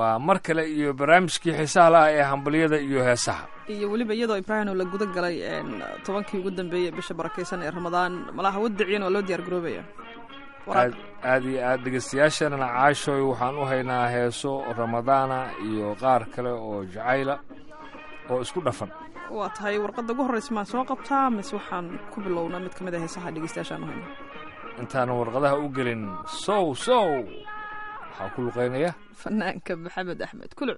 waa mar kale iyo barnaamijkii xiisaha laah ee hambalyada iyo heesaha iyo weliba iyadoo ibraahim la guda galay tobankii ugu dambeeyey bisha barakaysan ee ramadaan malaha wadiciyan waa loo diyaar garoobaya aad aad iyo aad dhegeystayaasheenana caashoy waxaan u haynaa heeso ramadaana iyo qaar kale oo jacayla oo isku dhafan waa tahay warqadda ugu horreysa maan soo qabtaa mise waxaan ku bilownaa mid ka mid a heesaha dhegeystayaashaan u hayno intaanan warqadaha u gelin sow sow waxaa ku luqaynaya fanaanka maxamed axmed kuluc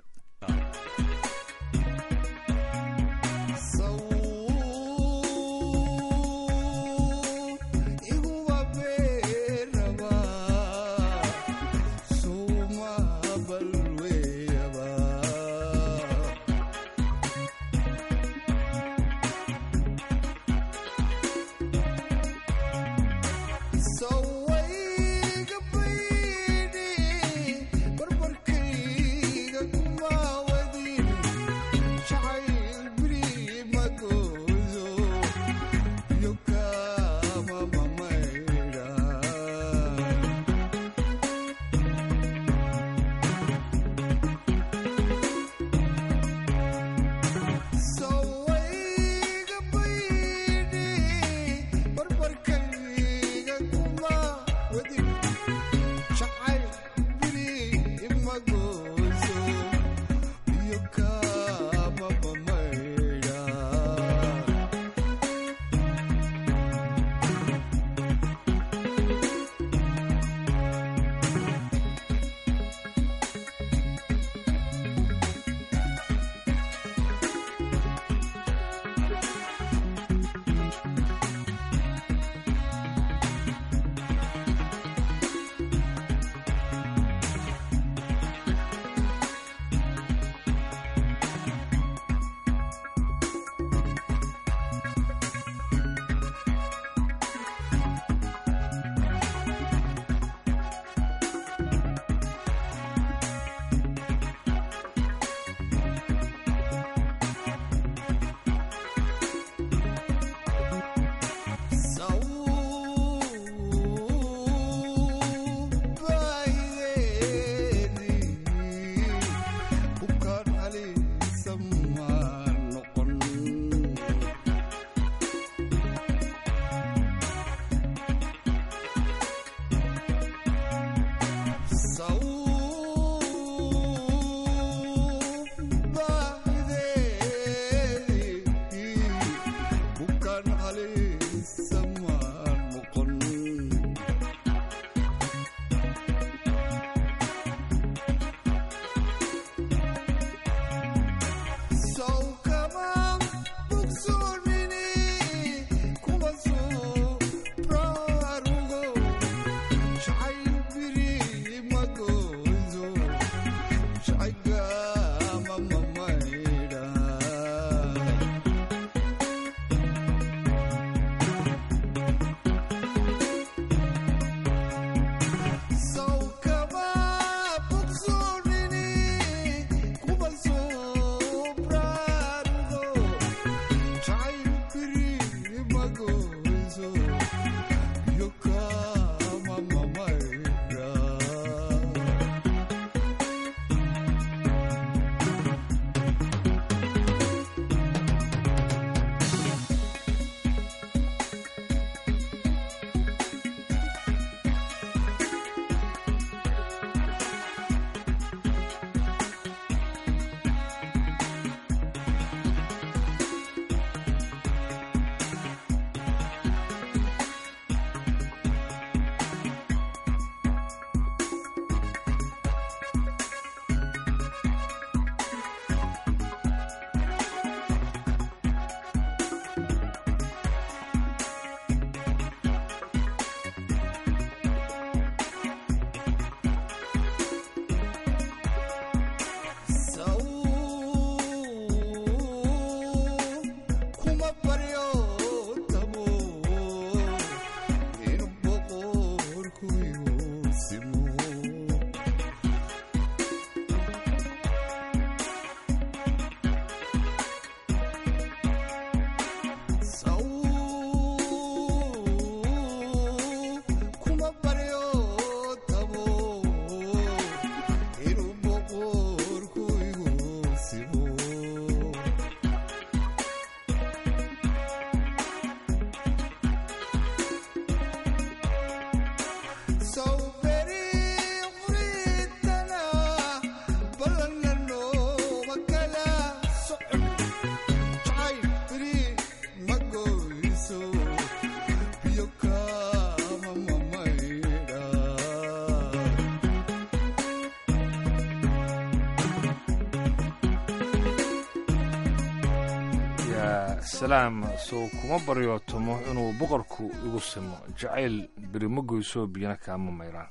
salaam sow kuma baryootomo inuu boqorku igu simo jacayl berimo goyso biyana kaama mayraan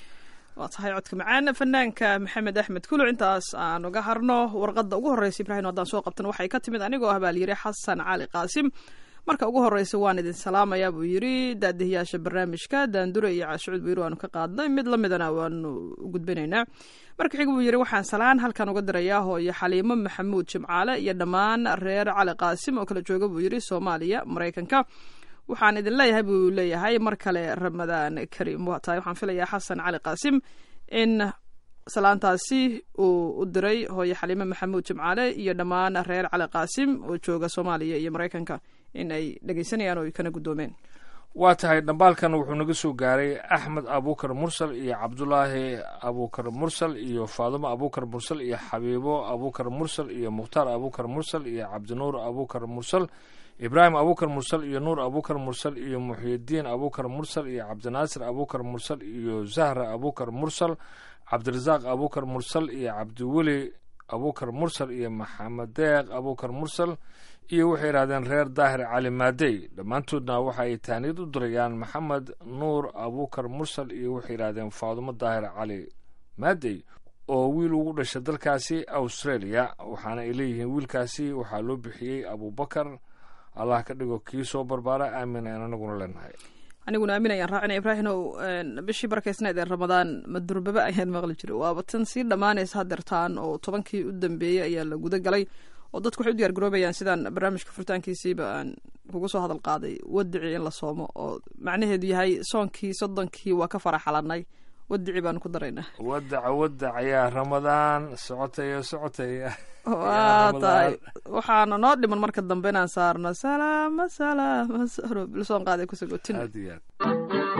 waa tahay codka macaan fanaanka maxamed axmed kuluc intaas aan uga harno warqadda ugu horreysa ibraahim haddaan soo qabtan waxay ka timid anigoo ah baa layidhi xasan cali qaasim marka ugu horreysa waan idin salaamayaa buu yidhi daadihiyaasha barnaamijka daandure iyo caashucud buu yidhi waanu ka qaadnay mid la midana waanu u gudbinaynaa marka xig buu yidhi waxaan salaan halkan uga dirayaa hooyo xaliimo maxamuud jimcaale iyo dhammaan reer cali qaasim oo kala jooga buu yidhi soomaaliya maraykanka waxaan idin leeyahay buu leeyahay mar kale ramadaan kariim waa tahay waxaan filayaa xasan cali qaasim in salaantaasi uu u diray hooyo xaliime maxamuud jimcaale iyo dhammaan reer cali qaasim oo jooga soomaaliya iyo maraykanka in ay dhegeysanayaan oo ay kana guddoomeen waa tahay dhambaalkan wuxuu naga soo gaaray axmed abuukar mursal iyo cabdulaahi abuukar mursal iyo faadumo abuukar mursal iyo xabiibo abuukar mursal iyo mukhtaar abuukar mursal iyo cabdinuur abuukar mursal ibraahim abuukar mursal iyo nuur abuukar mursal iyo muxyidiin abuukar mursal iyo cabdinaasir abuukar mursal iyo zahra abuukar mursal cabdirasaaq abuukar mursal iyo cabdiweli abuukar mursal iyo maxamed deeq abuukar mursal iyo waxay yidhahdeen reer daahir cali maadey dhammaantoodna waxa ay taaniyad u dirayaan maxamed nuur abuukar mursal iyo waxay yidhahdeen faadumo daahir cali maadey oo wiil ugu dhashay dalkaasi australia waxaana ay leeyihiin wiilkaasi waxaa loo bixiyey abubakar allah ka dhigo kii soo barbaara aamin aan anaguna leenahay aniguna aamin ayaan raacina ibraahimow bishii barkaysneed ee ramadaan madurbaba ayaan maqli jiray waaba tan sii dhammaanaysa hadeertaan oo tobankii u dambeeyey ayaa la guda galay oo dadku waxay u diyaar garoobayaan sidaan barnaamijka furitaankiisiiba aan kugu soo hadal qaaday wadici in la soomo oo macnaheedu yahay soonkii soddonkii waa ka faraxalanay wadici baanu ku daraynaa wadaca wadac yaa ramadaan socotaya socotaya waa tahay waxaana noo dhiman marka dambe inaan saarno salaama salaama saro bilsoon qaaday kusagotin aad iyo aad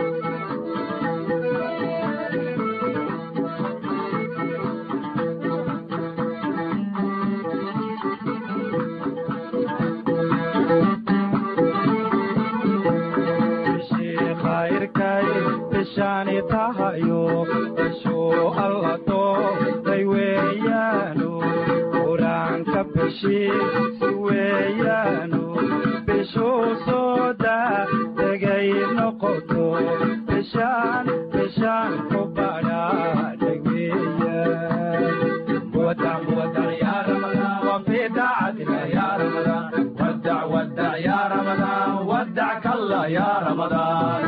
bishaani tahayo bishuu allato day weeyaano qur-aanka bishii si weeyaano bishuu sooda degay noqoto bishaan bishaan ku badhaadhay weeyaan ودع ودع يا رمضان وفي دعتك يا رمضان ودع ودع يا رمضان ودعك الله يا رمضان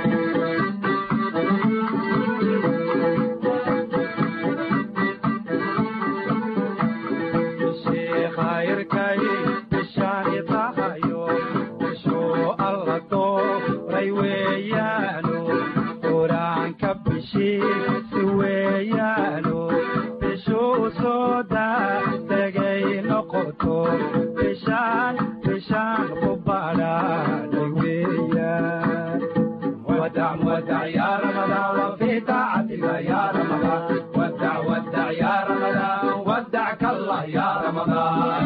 khayrkay bishaani tahayo bishuu alla dooray weeyaano qur-aanka bishii si weeyaano bishuu sooda degay noqoto bishaan bishaan ku badhaadhay weeyaan ودع ودع يا رمضان وفي طاعتك يا رمضان ودع ودع يا رمضان ودعك الله يا رمضان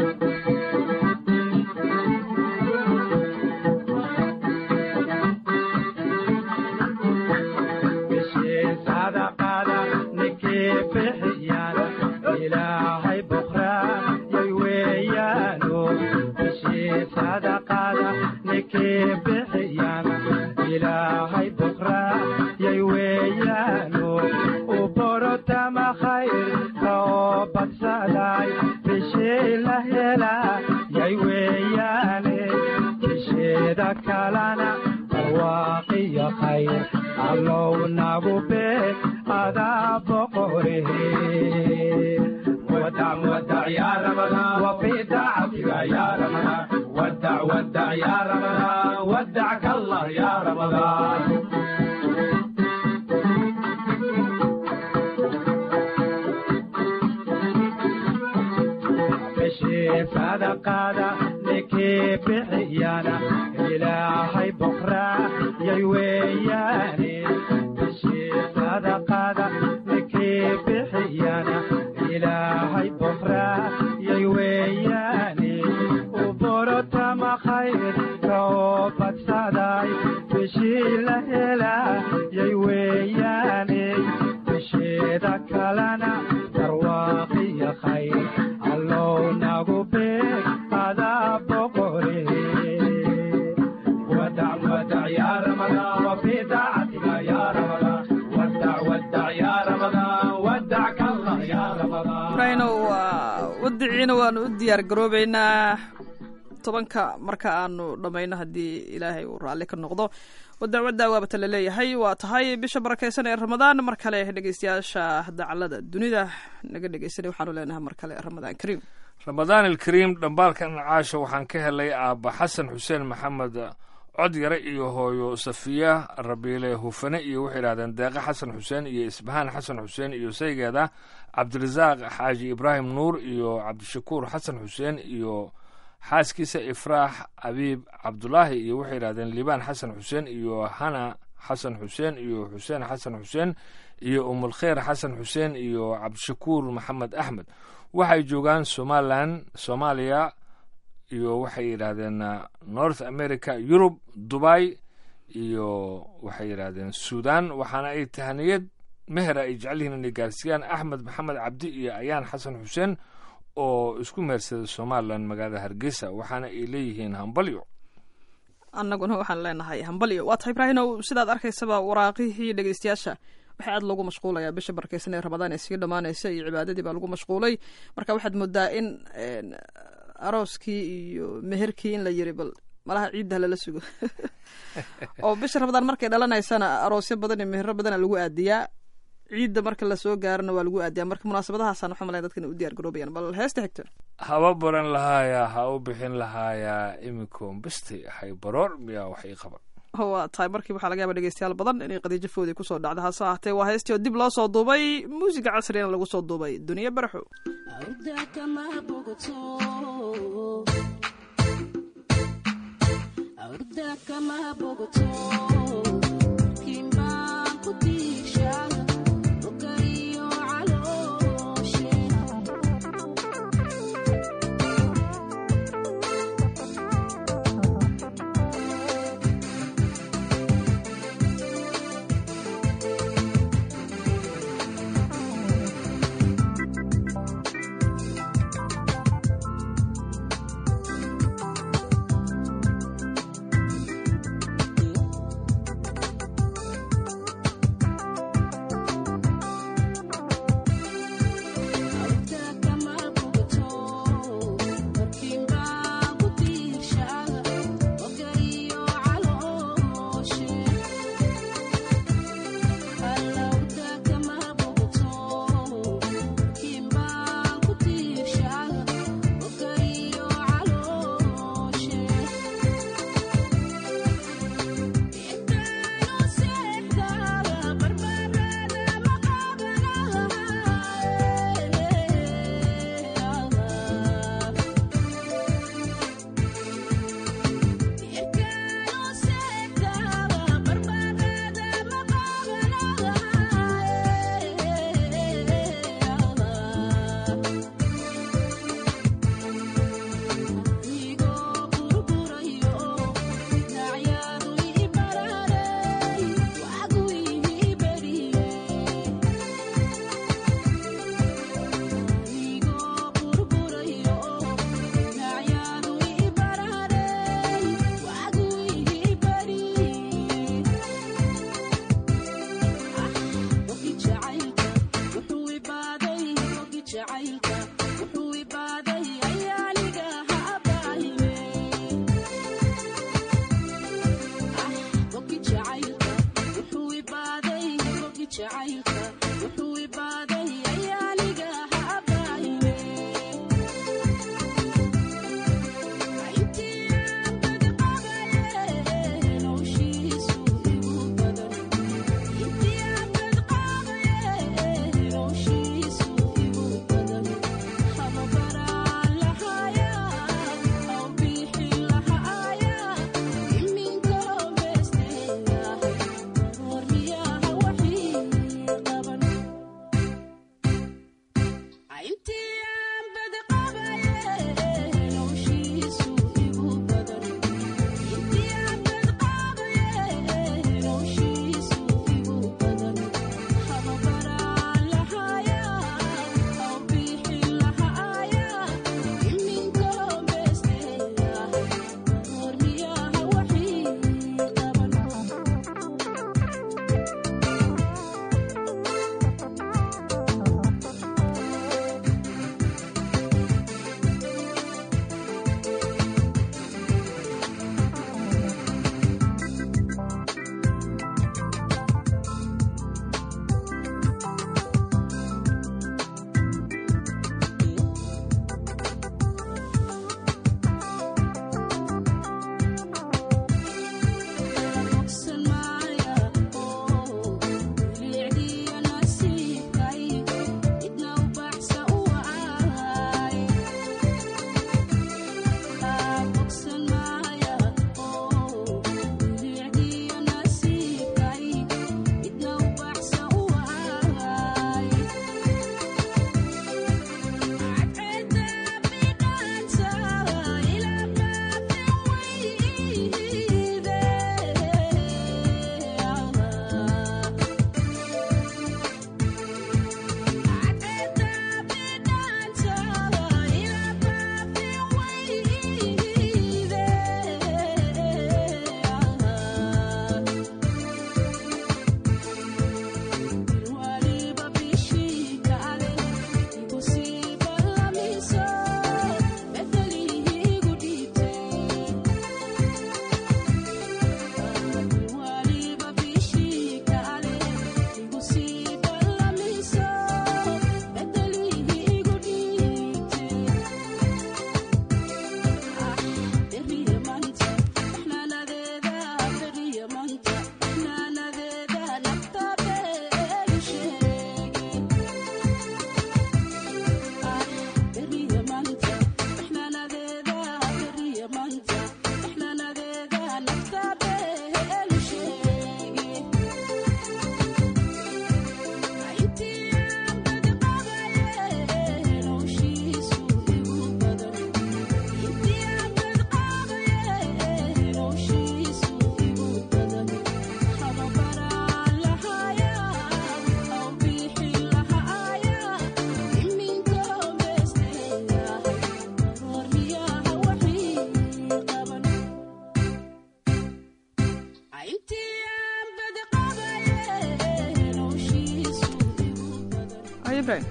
بشي صدقة نكي بحيانا إلهي بخرى يويانو بشي صدقة نكي بحيانا إلهي بخرى يويانو وبرتا ما خير توبت سلاي بشي لهلا يوياني بشي ذكالنا واقي خير allow nagu be adaa boqore ودع ودع يا رمضان وفي دعتك يا رمضان ودع ودع يا رمضان ودعك الله يا رمضان بشي صدقادا نكي بحيانا إلهي بكرة يوياني بشي صدقادا نكي بحيانا إلهي بكرة يوياني وبرتا ما خير توبت صداي بشي لهلا يوياني بشي ذكالنا درواقي خير allow nagu beeg adaa boqore ودع ودع يا رمضان وفي طاعتك يا رمضان ودع ودع يا رمضان ودعك الله يا رمضان ibraahino waa wadiciina waanu u diyaar garoobeynaa tobanka marka aanu dhammayno haddii ilaahay uu raalli ka noqdo wadacwadda waabata la leeyahay waa tahay bisha barakaysan ee ramadaan mar kale dhegeystayaasha dacalada dunida naga dhegeysanay waxaanu leenahay mar kale ramadaan kariim ramadaan alkariim dhambaalkan caasha waxaan ka helay aabba xasan xuseen maxamed codyare iyo hooyo safiya rabiile hufane iyo waxay yidhahdeen deeqe xasan xuseen iyo isbahaan xasan xuseen iyo saygeeda cabdirasaaq xaaji ibraahim nuur iyo cabdishakuur xasan xuseen iyo xaaskiisa ifraax abiib cabdulaahi iyo waxay yidhahdeen liibaan xasan xuseen iyo hana xasan xuseen iyo xuseen xasan xuseen iyo umulkheyr xasan xuseen iyo cabdishakuur maxamed axmed waxay joogaan somalilan soomaaliya iyo waxay yidhaahdeen north america yurub dubai iyo waxay yidhaahdeen suudan waxaana ay tahaniyad mehera ay jecel yihiin inay gaarsiiyaan axmed maxamed cabdi iyo ayaan xasan xuseen oo isku meersaday somalilan magaalada hargeysa waxaana ay leeyihiin hambalyo annaguna waxaan leenahay hambalyo waa tahay ibraahinow sidaad arkaysaba waraaqihii dhegeystayaasha waxaa aad loogu mashquulayaa bisha barakeysan ee ramadaan ee sii dhammaanaysa iyo cibaadadii baa lagu mashquulay marka waxaad moodaa in arooskii iyo meherkii in la yiri bal malaha ciidda lala sugo oo bisha ramadaan markay dhalanaysana aroosyo badan iyo mehero badana lagu aadiyaa ciidda marka lasoo gaarana waa lagu aadiyaa marka munaasabadahaasaan waxaa malaya dadkan u diyaar garoobayaan bal heesta xigto haba baran lahaayaa ha u bixin lahaayaa iminkoon bisti hay baroor miyaa wax ii qaban waa tahay markii waxaa laga yaaba dhegeystayaal badan inay qadiijo foodii kusoo dhacda hase ahaatee waa heestii oo dib loo soo duubay muusiga casrigana lagu soo duubay duniya baraxo Ay, ibraahim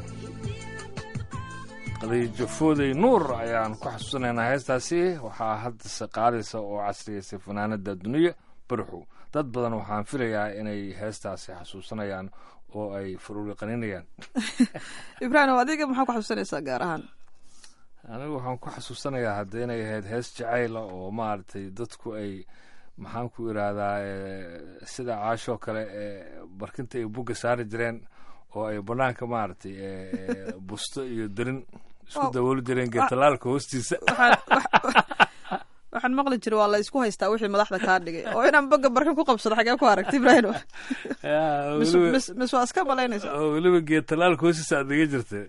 qadiijo fooday nuur ayaan ku xasuusanaynaa heestaasi waxaa haddase qaadaysa oo casriyaysay fanaanada duniya barxow dad badan waxaan filayaa inay heestaasi xasuusanayaan oo ay faruuri qaninayaan ibraahim adiga maxaa ku xasuusanaysaa gaar ahaan anigu waxaan ku xasuusanayaa hadda inay ahayd hees jacayla oo maaragtay dadku ay maxaan ku idhaahdaa eh, sida caashoo kale ee barkinta ay bugga saari jireen oo ay banaanka maaragtay eh, eh, busto iyo darin isku Oh. dabooli jireen geetalaalka hoostiisa waxaan wax- waxaan maqli jiray waa la isku haystaa wixii madaxda kaa dhigay oo inaan boga barkin ku qabsado xagee ku aragti ibraahim Yaa, mis weliba- mis- mis waa iska malaynaysa oo weliba geetalaalka hoostiisa aad iga jirtay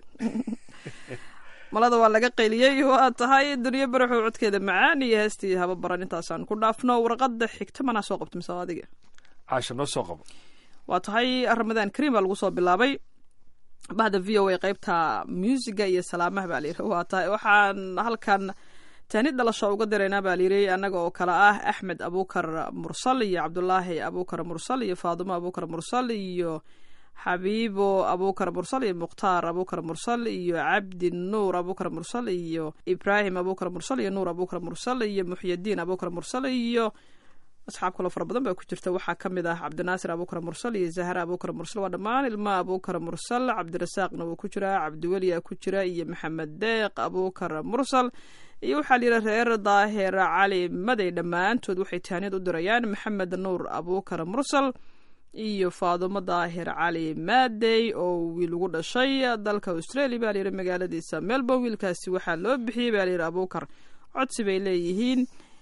malada waa laga qayliyey waa tahay duniyo baraxow codkeeda macaan iyo heestii haba baran intaasaan ku dhaafno warqada xigta manaa soo qabta mise waa adiga caasha noo soo qabo waa tahay ramadaan kariim baa lagu soo bilaabay bahda v o a qeybta muusiga iyo salaamaha baa layidhi waa tahay waxaan halkan taani dhalasho uga diraynaa baa layidhi annaga oo kale ah axmed abuukar mursal iyo cabdulaahi abuukar mursal iyo faadumo abuukar mursal iyo xabiibo abuukar mursal iyo mukhtaar abuukar mursal iyo cabdi nuur abuukar mursal iyo ibraahim abuukar mursal iyo nuur abuukar mursal iyo muxyadiin abuukar mursal iyo asxaab kaloo fara badan baa ku jirta waxaa ka mid ah cabdinaasir abuukar mursal iyo zahra abuukar mursal waa dhammaan ilma abuukar mursal cabdirasaaqna wuu ku jiraa cabdiweliya ku jira iyo maxamed deeq abuukar mursal iyo waxaa la yidhi reer daahir cali maday dhammaantood waxay taaniyad u dirayaan maxamed nuur abuukar mursal iyo faadumo daahir cali maadey oo wiil ugu dhashay dalka australia baa layidhi magaaladiisa melbourne wiilkaasi waxaa loo bixiyey baa layidhi abuukar codsi bay leeyihiin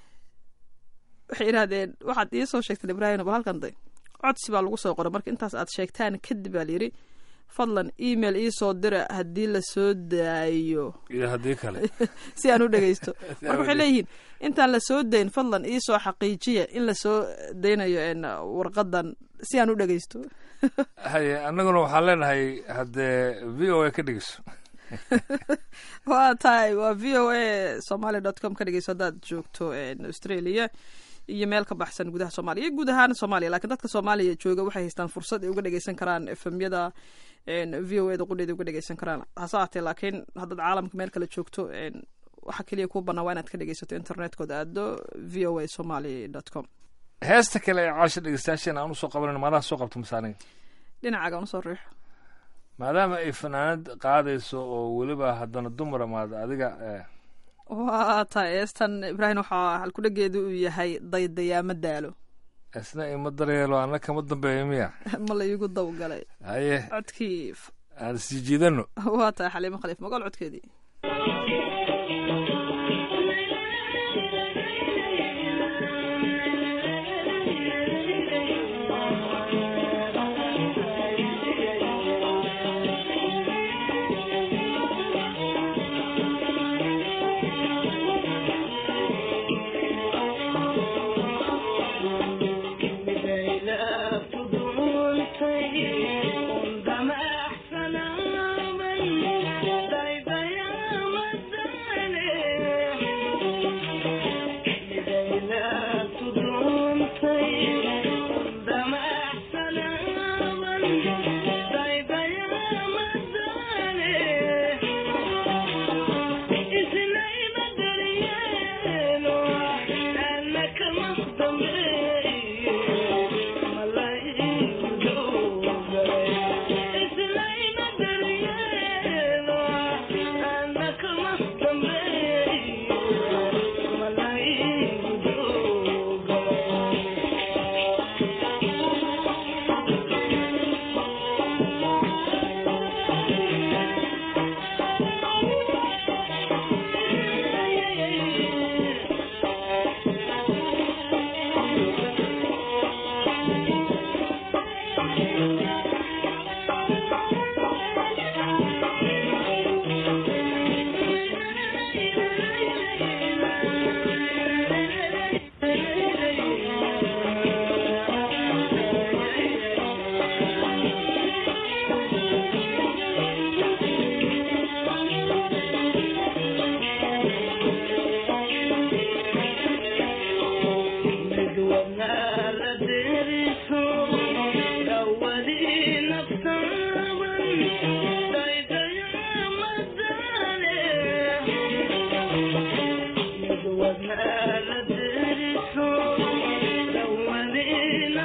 waxay yidhahdeen waxaad ii soo sheegteen ibraahim bal halkan day codsi baa lagu soo qoray marka intaas aad sheegtaan kadib baa layidhi fadlan email ii soo dira haddii la soo daayo iyo haddii kale si aan u dhegeysto marka waxay leeyihiin intaan la soo dayn fadlan ii soo xaqiijiya in la soo daynayo een, warqadan si aan u dhegeysto haye annaguna waxaan leenahay haddee v o a ka dhegeyso waa tahay waa v o a somaly dot com ka dhegeyso haddaad joogto een, australia iyo meel ka baxsan gudaha soomaaliya iyo guud ahaan soomaaliya laakiin dadka soomaaliya jooga waxay haystaan fursad ay uga dhegeysan karaan efemyada v o eda qudheeda uga dhegeysan karaan hase ahaatee laakiin haddaad caalamka meel kale joogto een, waxa keliya kuu bannaa waa inaad ka dhegeysato internetkooda aado v o a somaly dot com heesta kale ee caasha dhegeystayaasheen aan usoo qabanan maadaha soo qabto masaaniga dhinacaaga aan usoo riixo maadaama ay fanaanad qaadayso oo weliba haddana dumar amaad adiga eh, waa tahay eestan ibraahim waxaa halkudhegeedu uu yahay daydayaama daalo isna ima daryeelo anna kama dambeeyo miya ma la iigu dawgalay haye codkii f- aan sii jiidano waa tahay xaliimo khaliif magool codkeedii Thank you.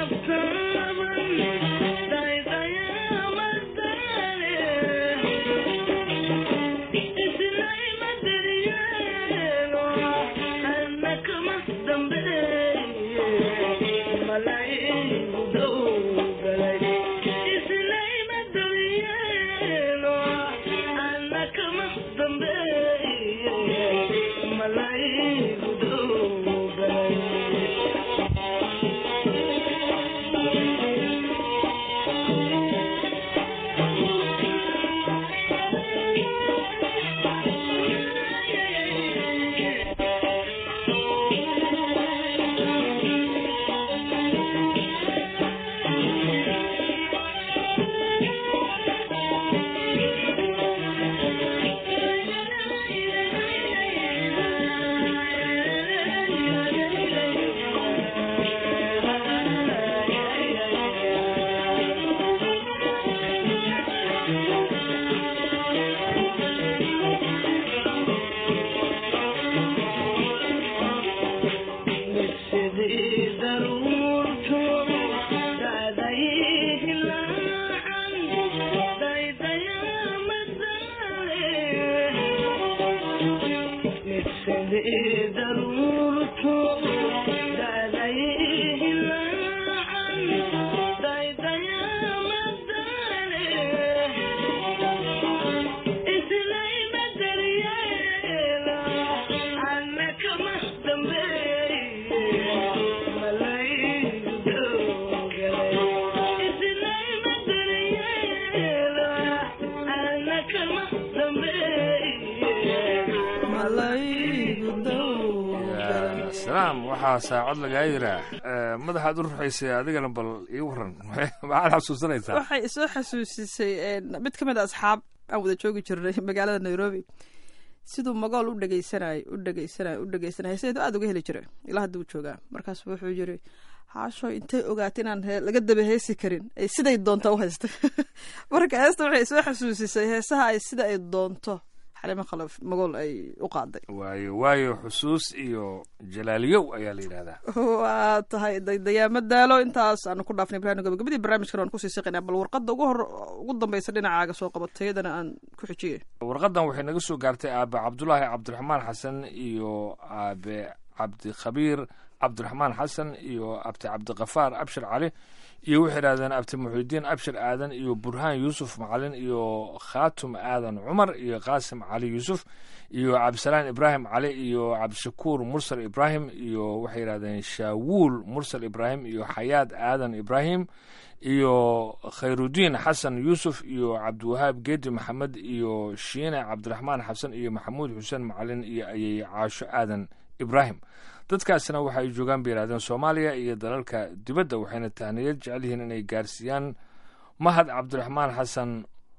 salaam waxaa saacad lagaa yiraa madaxaad u ruxaysay adigana bal ii waran maxaad xasuusanaysaa waxay isoo xasuusisay mid ka mid a asxaab aan wada joogi jirnay magaalada nairobi siduu magool u dhegeysanayo u dhegeysanayo u dhegeysanayo heeseedu aada uga heli jiray ilaa hadda uu joogaa markaas wuxuu yiri haasho intay ogaata inaan laga daba heesi karin ay siday doonto u haystay marka heesta waxay soo xasuusisay heesaha ay sida ay doonto xalimo khalaf magool ay u qaaday waayo waayo xusuus iyo jalaaliyow ayaa la yidhahdaa waa tahay daydayaama daalo intaas aanu ku dhaafnay ibrahim gabagabadii barnaamijkan waan kusii siqaynaa bal warqadda ugu hor ugu dambaysa dhinacaaga soo qabatayadana aan ku xijiyay warqadan waxay naga soo gaartay aabe cabdulaahi cabdiraxmaan xasan iyo aabe cabdikhabiir cabdiraxmaan xasan iyo abti cabdikafaar abshir cali iyo waxay idhahdeen abti muxidiin abshir aadan iyo burhaan yuusuf macalin iyo khaatum aadan cumar iyo qaasim cali yuusuf iyo cabdisalaan ibraahim cali iyo cabdishakuur mursal ibraahim iyo waxay yidhahdeen shaawuul mursal ibraahim iyo xayaad aadan ibraahim iyo khayrudiin xasan yuusuf iyo cabdiwahaab geedi maxamed iyo shiine cabdiraxmaan xasan iyo maxamuud xuseen macalin iyo ayay caasho aadan ibraahim dadkaasna waxa ay joogaan bay yidhahdeen soomaaliya iyo dalalka dibadda waxayna tahniyad jecel yihiin inay gaarsiiyaan mahad cabdiraxmaan xasan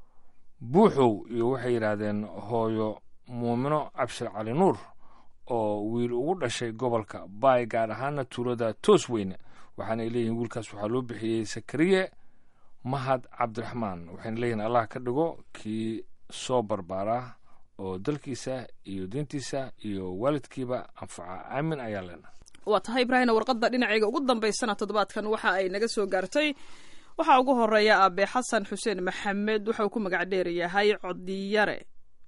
buuxow iyo waxay yidhaahdeen hooyo muumino cabshir cali nuur oo wiil ugu dhashay gobolka baay gaar ahaana tuulada toos weyne waxaana ay leeyihiin wiilkaas waxaa loo bixiyey sakariye mahad cabdiraxmaan waxayna leeyihiin allah ka dhigo kii soo barbaaraa oo dalkiisa iyo diintiisa iyo waalidkiiba anfaca aamin ayaa leena waa tahay ibraahimna warqadda dhinacayga ugu dambaysana toddobaadkan waxa ay naga soo gaartay waxaa ugu horeeya aabe xasan xuseen maxamed waxa uu ku magac dheer yahay codiyare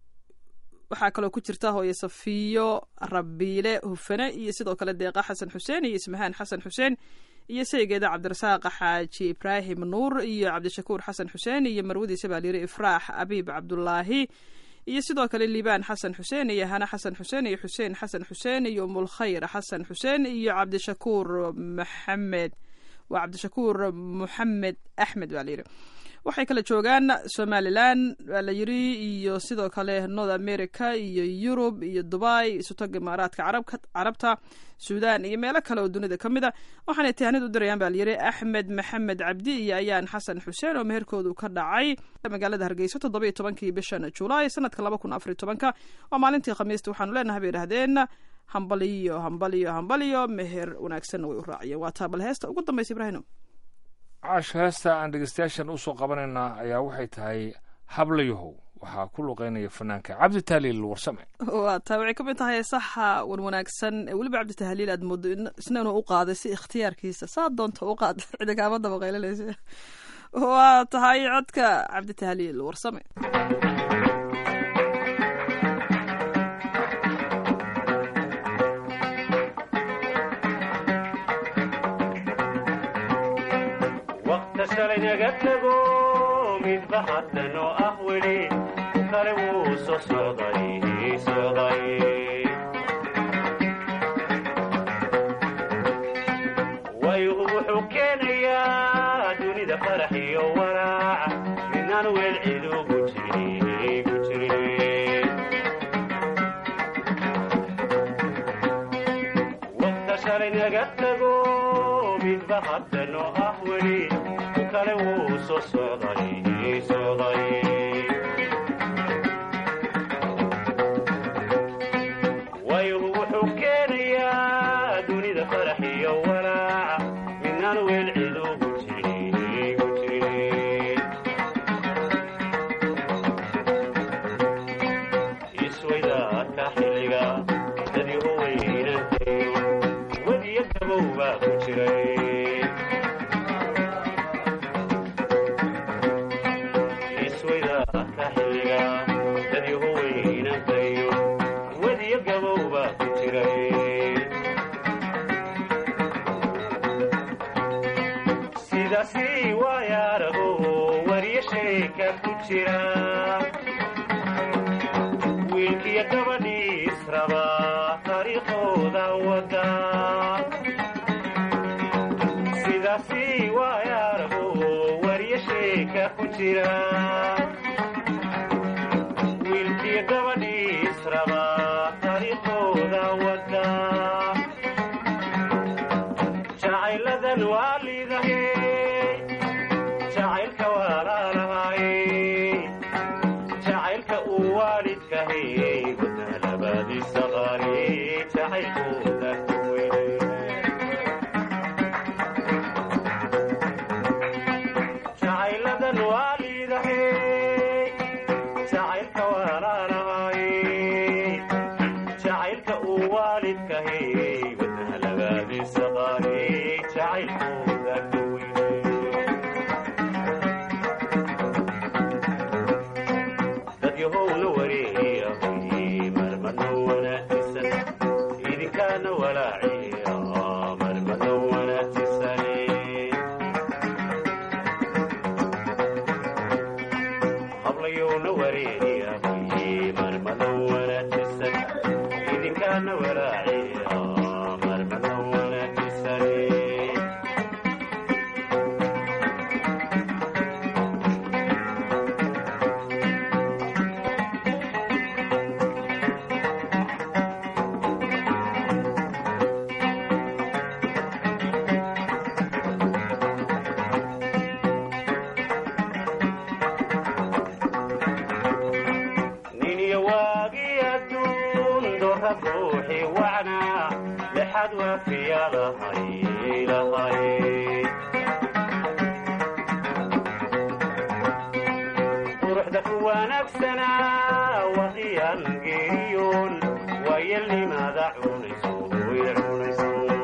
waxaa kaloo ku jirta hooye safiyo rabiile hufane iyo sidoo kale deeqa xasan xuseen iyo ismahaan xasan xuseen iyo saygeeda cabdirasaaq xaaji ibraahim nuur iyo cabdishakuur xasan xuseen iyo marwadiisa baa layiri ifraax abiib cabdulaahi iyo sidoo kale liibaan xasan xuseen iyo hane xasan xuseen iyo xuseen xasan xuseen iyo umulkhayr xasan xuseen iyo cabdishakuur maxamed waa cabdishakuur moxamed axmed baa layidhi waxay kala joogaan somalilan baa la yiri iyo sidoo kale north america iyo yurub iyo dubai isutag imaaraadka carabka carabta suudan iyo meelo kale oo dunida ka mid a waxaanay tahanid u dirayaan baa layiri axmed maxamed cabdi iyo ayaan xasan xuseen oo meherkoodu ka dhacay magaalada hargeysa toddoba iyo tobankii bishan julaay sanadka laba kun afariy tobanka waa maalintii khamiista waxaanu leenahay bay idhahdeen hambaliyo hambaliyo hambaliyo meher wanaagsanna way u raaciyeen waa taa bal heesta ugu dambaysa ibraahino caash heesta aan dhegeystayaashan usoo qabanaynaa ayaa waxay tahay hablayahow waxaa ku luqeynaya fanaanka cabdi taaliil warsame waa taa waxay ka mid tahay saxa wan wanaagsan ee weliba cabditahaliil aad moodo in- isna inuu u qaaday si ikhtiyaarkiisa saa doonta u qaad cidi kaama dabaqaylanaysa waa tahay codka cabditahaliil warsame waqta shalay naga tago midba haddan oo ah weli ku kale wuu soo socday socday waygu wuxuu keenayaa dunida farax iyo walaac midnaan weel cid ugu jirin gu jirin waqta shalay naga tago midba haddan oo ah weli ku kale wuu soo socday socday waygu wuxuu keenayaa dunida farax iyo walaac midnaan weel cid ugu jirin gu jirin iswaydaadka xilliga dadii u weynantayo wadiyo gabow baa ku jiray iswaydaadka xilliga dadii u weynantayo wadiyo gabow baa ku jiray sidaasi waayaarago wariyo sheeka ku jira wiilkiyo gabadhii israba taariikhooda wada sidaasi waayaarago wariyo sheeka ku jira wiilkiyo gabadhii israba taariikhooda wada jacayladan waa liidahe jacaylka walaalahay jacaylka uu waalidkahay wadaalabadiisa qaari jacaylkooda ku weynay jacayladan waa liidahe jacaylka walaalahay jacaylka uu waalidkahay wadaalabadiisa qaari jacaylkooda ku weynay dad yahowna wareeyahay marmadna wanaagsan idinkaana walaaciya marmadna wanaagsan hablayowna wareeyahay marmadna wanaagsan idinkaana walaaciya marmadna wanaagsan niniyo waagii adduun doorra ruuxii wacnaa lexad waafiya lahay lahay quruxda ku wanaagsanaa waqiyaan geeriyoon waayelnimaada cunayso way cunayso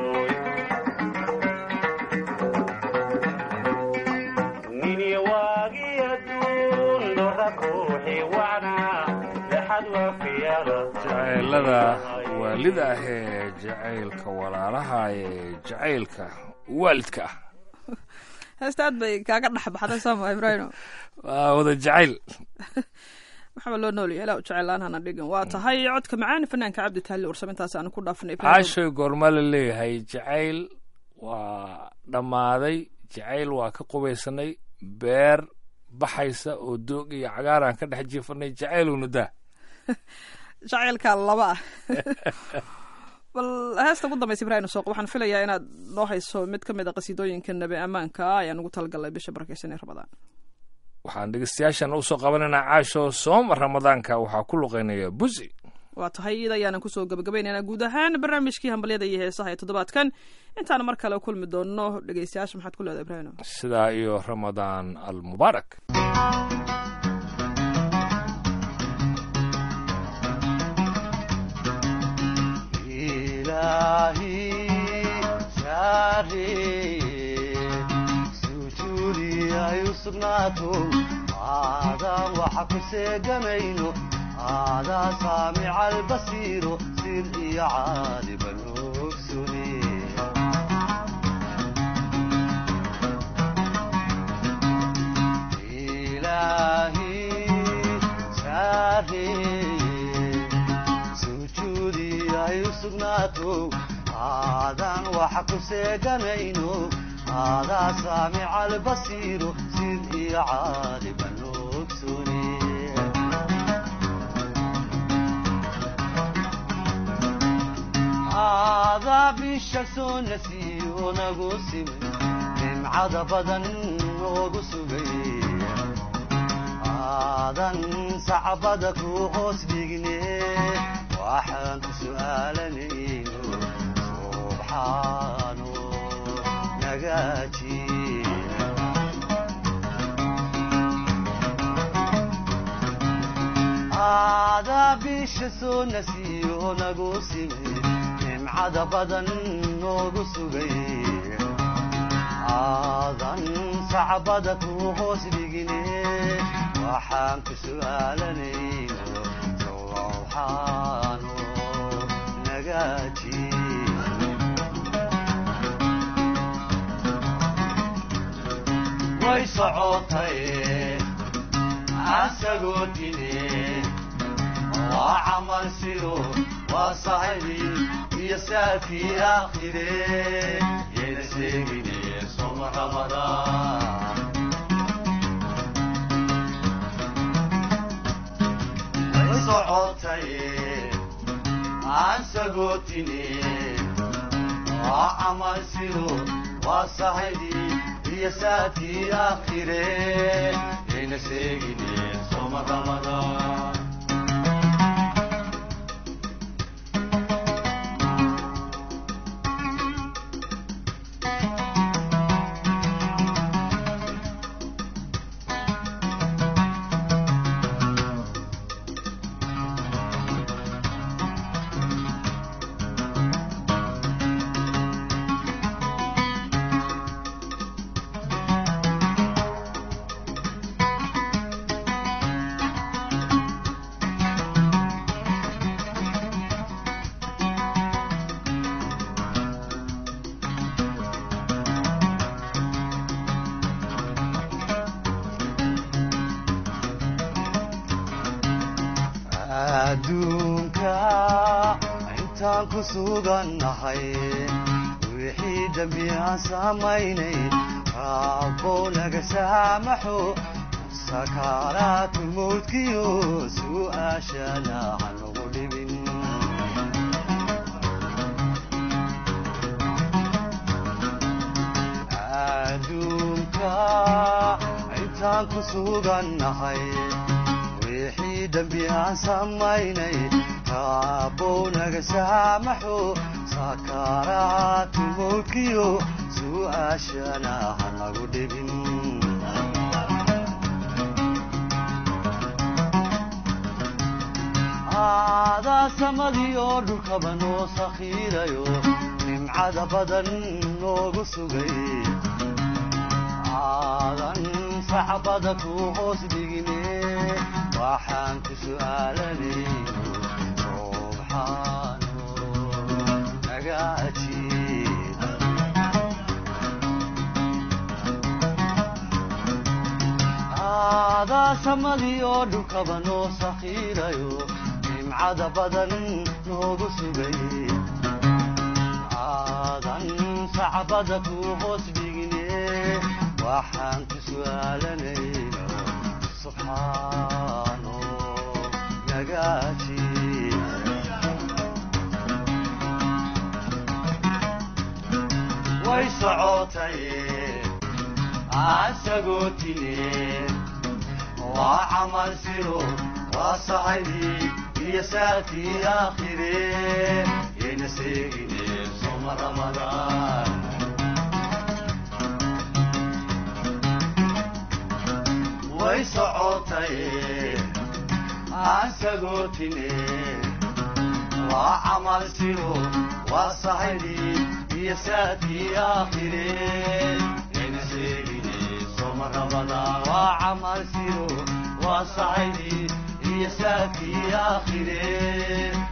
niniyo waagii adduun doorra ruuxii wacnaa lexad waafiya jacaylada waalida ah ee jacaylka walaalaha ee jacaylka waalidka ah heesta aad bay kaaga dhex baxday sooma ibraahimo waa wada jacayl maxaa loo noolyahay ilaa jeclaan hana dhigin waa tahay codka macaani fanaanka cabdi taali warsame intaas aanu ku dhaafnay ibraahim caashoy goorma la leeyahay jacayl waa dhammaaday jacayl waa ka qubaysanay beer baxaysa oo doog iyo cagaaraan ka dhex jiifanay jacaylowna daa jacaylka laba ah bal heesta ugu dambaysa ibraahim sooq waxaan filayaa inaad noo hayso mid ka mid a qasiidooyinka nabi ammaanka ah ayaan ugu talagalnay bisha barakeysan ee ramadaan waxaan dhegeystayaashan usoo qabanaynaa caasho sooma ramadaanka waxaa ku luqeynaya busi waa tahay iyada ayaanan kusoo gabagabaynaynaa guud ahaan barnaamijkii hambalyada iyo heesaha ee toddobaadkan intaan mar kale kulmi doonno dhegeystayaasha maxaad ku leedahay ibraahim sidaa iyo ramadaan almubaarak sugnaato aadaan waxa ku seegamayno aadaa saamica albasiiro sir iyo caaliba noogsune ilaahi saareye sujuudi ay u sugnaato aadaan waxa ku seeganayno aadaa saamica albasiiro sid iyo caaliba noogsune aadaa bisha soo nasiyo nagu simay nimcada badan noogu sugay aadan sacbada ku hoos dhigne waxaan ku su'aalanayno subxaano nagaaji aadaa bisha soo nasiyo nagu simay nimcada badan noogu sugay aadan sacbada ku hoos dhigine waxaan ku su'aalanayno sowxaano nagaaji way socotay asagoo dine waa camal sido waa saxibi iyo saafii aakhire yayna sheegine soma ramadaan way socotay aan sagootine waa camal sido waa saxibi iyo saafii aakhire yayna sheegine soma ramadaan adduunka intaan ku sugannahay wixii dembi aan samaynay raabbow naga saamaxo sakaaraatu mawdkiyo su'aashana hanagu dhibin adduunka intaan ku sugannahay wixii dembi aan samaynay raabbow naga saamaxo sakaaraatu mawdkiyo su'aashana hanagu dhibin aadaa samadii oo dhulkaba noo sakhiirayo nimcada badan noogu sugay aadan sacbada ku hoos dhigine waxaan ku su'aalanayno subxaano naga ajiib aadaa samadii oo dhulkaba noo sakhiirayo nimcada badan noogu sugay aadan sacbada ku hoos dhigine waxaan ku su'aalanayno subxaano nagaaji way socotay asagoo tine waa camal siro waa saxibi iyo saatii aakhire yayna seegine soma ramadaan way socotay aan sagootine waa camal siro waa saxibi iyo saatii aakhire yayna seegine soma rabadaan waa camal siro waa sacaydi iyo saakii aakhiree